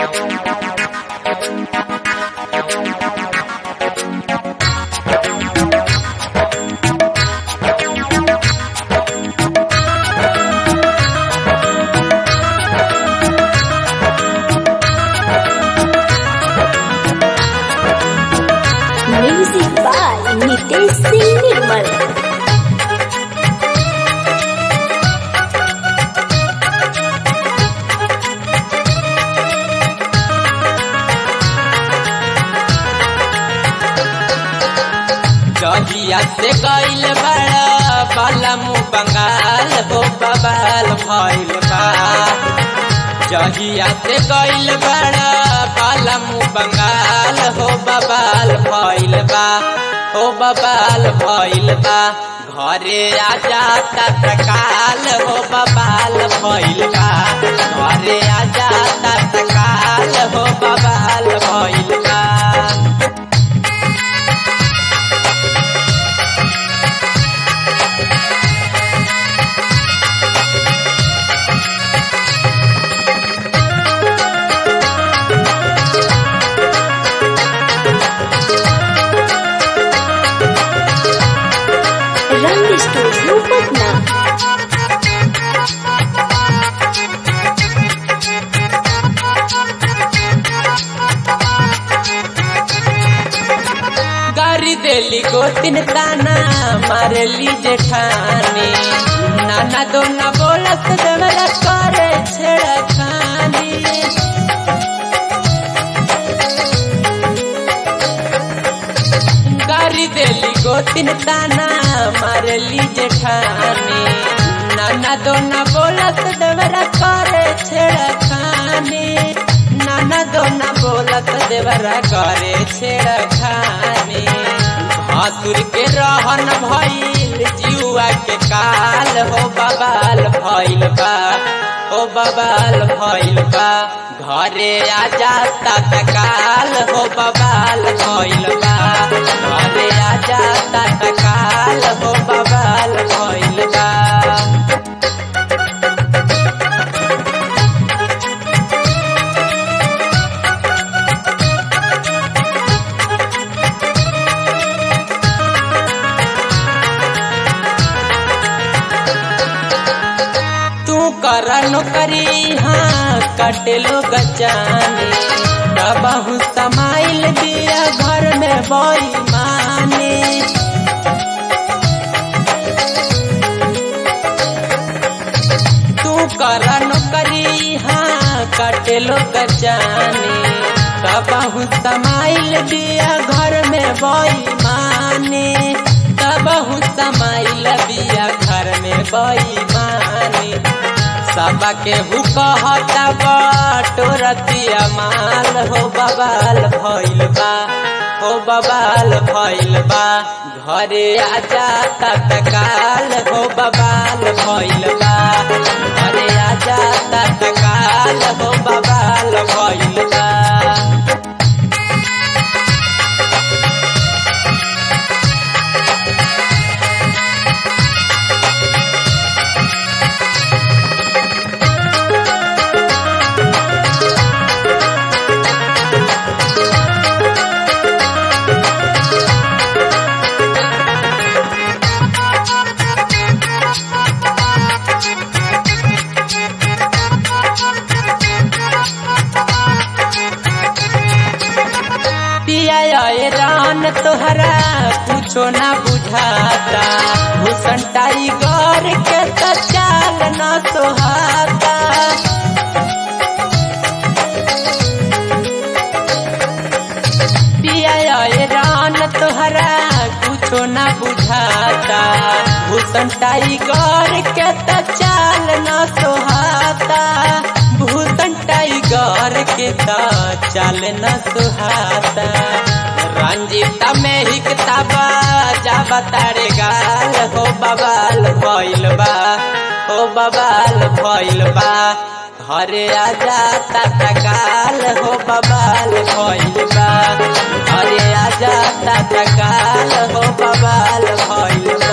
Music by Nitesh Singh Nirmal. जहिया से गईल बड़ा बालमु बंगाल हो बबाल भइल बा जहिया से गईल बड़ा बालमु बंगाल हो बबाल भइल बा हो बबाल भइल बा घरे आजा तत्काल हो बबाल भइल बा घरे आजा तत्काल हो बबाल भइल बा Rang Studio Patna. गारी देली गोतिन ताना मारली जेठानी नाना दो न बोलत देवरा करे छेड़खानी गारी देली गोतिन ताना मारली जेठानी नाना दो न बोलत देवरा करे छेड़खानी नाना दो न बोलत देवरा करे छेड़खानी भासुर के रहन भइल जुआ के काल हो बबाल भइल बा हो बबाल भइल बा घरे आजा तत्काल हो बबाल भइल बा घरे आजा तत्काल हो बबाल भइल बा तू कर नौकरी हाँ कटेलो गचाने दबहू समाइल दिया घर में बोई माने तू कर नौकरी हाँ कटेलो गचाने दबहू समाइल दिया घर में बोई माने दबहू समाइल दिया घर में बोई माने सबके हु कहता बटोरतिया माल हो बबाल भइल बा हो बबाल भइल बा घरे आजा तत्काल हो बबाल भइल बा घरे आजा तत्काल हो बबाल भइल बा पिया रान तोहरा कुछो ना बुझाता भूषण टाइगर के तो चाल न सोहाता पिया रान तोहरा कुछो ना बुझाता भूषण टाइगर के तो चाल न सोहाता भूषण टाइगर के तो चाल न सुहाता रंजीता में ही किताबा जाब तारे गाल हो बबाल भइल बा हो बबाल भइल बा घरे आजा तत्काल हो बबाल भइल बा घरे आजा तत्काल हो बबाल भइल बा